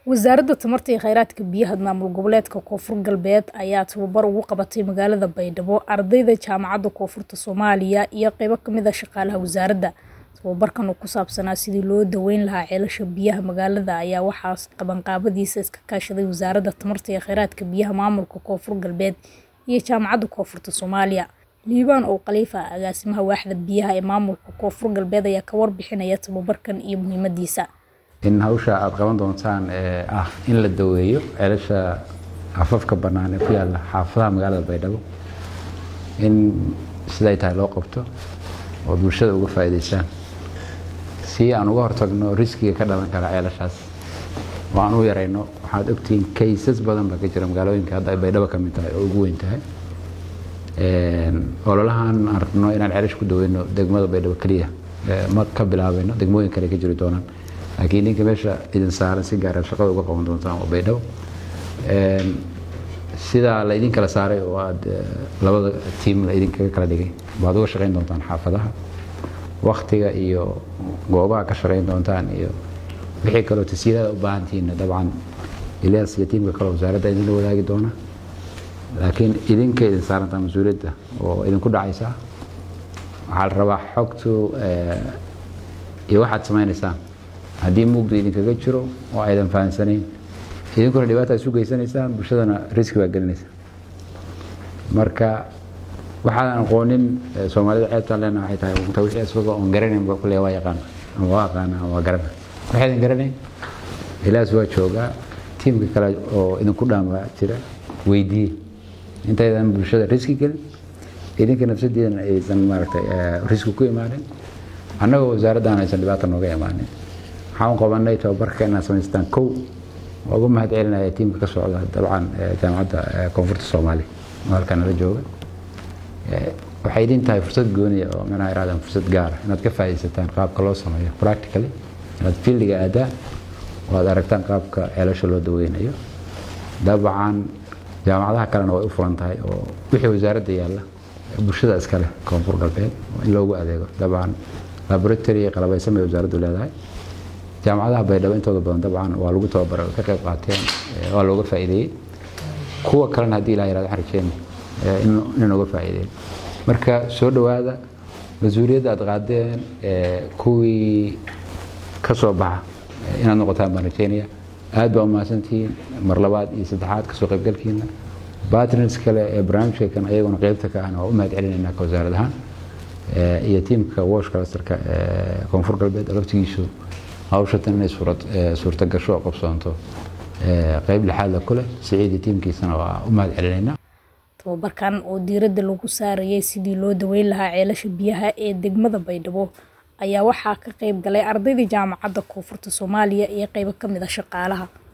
Wasaaradda Tamarta iyo Kheyraadka Biyaha Maamul Goboleedka Koonfur Galbeed ayaa tababar ugu qabatay magaalada Baydhabo ardayda Jaamacadda Koonfurta Soomaaliya iyo qaybo ka mid ah shaqaalaha wasaaradda. Tababarkan oo ku saabsanaa sidii loo daweyn lahaa ceelasha biyaha magaalada ayaa waxaa qabanqaabadiisa iska kaashaday Wasaaradda Tamarta iyo Kheyraadka Biyaha Maamulka Koonfur Galbeed iyo Jaamacadda Koonfurta Soomaaliya. Liibaan oo Khalifa ah agaasimaha waaxda biyaha ee maamulka Koonfur Galbeed ayaa ka warbixinaya tababarkan iyo muhiimadiisa. in hawsha aad qaban doontaan ee ah in la daweeyo ceelasha afafka bannaan ee ku yaalla xaafadaha magaalada baydhabo in siday tahay loo qabto oo bulshada uga faa'iidaystaan si aan uga hortagno riskiga ka dhalan kara ceelashaas oo aan u yarayno waxaad ogtihiin kaysas badan baa ka jira magaalooyinka hadda ay baydhabo ka mid tahay oo ugu weyn tahay ololahan aan rabno inaan ceelash ku daweyno degmada baydhabo keliya ma ka bilaabayno degmooyin kale ka jiri doonaan laakiin ninka meesha idin saaran si gaara shaqada uga qaban doontaan waa baydhabo sidaa la idin kala saaray oo aad labada tiim la idinkaga kala dhigay baad uga shaqayn doontaan xaafadaha waktiga iyo goobaha ka shaqayn doontaan iyo wixii kaloo tasiilada u baahantihiinna dabcan ilyas iyo tiimka kale wasaaradda idinla wadaagi doona laakiin idinka idin saarantaa mas-uuliyadda oo idinku dhacaysa waxaa la rabaa xogtu iyo waxaad samaynaysaan haddii mugdu idinkaga jiro oo aydan fahansanayn idinkuna dhibaata isu geysanaysaan bulshadana riski baa gelinaysa marka waxaadan aqoonin soomaalida ceebtaan leena waxay tahay unta wixii isagoo oon garanayn ba kulle waa yaqaan ama waa aqaana ama waa garana waxaydan garanayn ilaas waa joogaa tiimka kale oo idinku dhaama jira weydiiye intaydan bulshada riski gelin idinka nafsadiidana aysan maaragtay riski ku imaanin annagoo wasaaraddan aysan dhibaata nooga imaanin waxaan qabanay tababarka inaad samaystaan kow waa ugu mahad celinaya tiimka ka socda dabcan jaamacadda koonfurta soomaaliya oo halkan nala jooga waxay idin tahay fursad gooniya oo manaha irahdaan fursad gaara inaad ka faa'iidaysataan qaabka loo sameeyo practically inaad fieldiga aadaan oo aad aragtaan qaabka ceelasha loo daweynayo dabcan jaamacadaha kalena way u furan tahay oo wixii wasaaradda yaalla bulshada iskale koonfur galbeed in loogu adeego dabcan laboratory qalabaysan bay wasaaraddu leedahay jaamacadaha baydhabo intooda badan dabcan waa lagu tababaray ka qayb qaateen waa looga faa'iideeyey kuwa kalena haddii ilaha yirahdo waxaan rajeen in uga faa'iideeyo marka soo dhowaada mas-uuliyadda aad qaadeen kuwii ka soo baxa inaad noqotaan baan rajeynaya aad baa umahadsantihiin mar labaad iyo saddexaad kasoo qaybgalkiina bartners kale ee barnaamijka kan ayaguna qeybta ka ahna waa u mahad celinaynaa ka wasaarad ahaan iyo tiimka wash clusterka koonfur galbeed laftigiisu hawshatan inay suurta gasho oo qabsoonto qayb lixaadla ku leh siciidi tiimkiisana waa u mahad celinaynaa tababarkan oo diiradda lagu saarayay sidii loo daweyn lahaa ceelasha biyaha ee degmada baydhabo ayaa waxaa ka qayb galay ardayda jaamacadda koonfurta soomaaliya iyo qaybo ka mid ah shaqaalaha